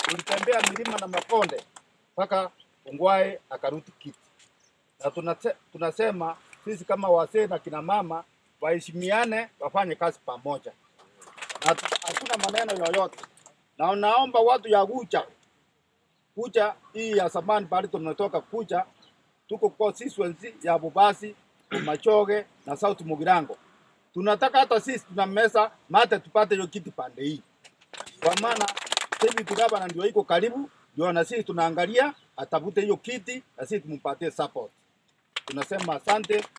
tulitembea milima na makonde mpaka Ongwae akarudi kiti, na tunase, tunasema sisi kama wazee na kina mama waheshimiane, wafanye kazi pamoja na tu- hakuna maneno yoyote, na naomba watu ya kucha kucha hii ya zamani pale tumetoka kucha, tuko constituency ya Bubasi, Machoge na South Mugirango. Tunataka hata sisi tuna mesa mate tupate hiyo kiti pande hii, kwa maana deputy governor ndio iko karibu, ndio na sisi tunaangalia atafute hiyo kiti na sisi tumpatie support. Tunasema asante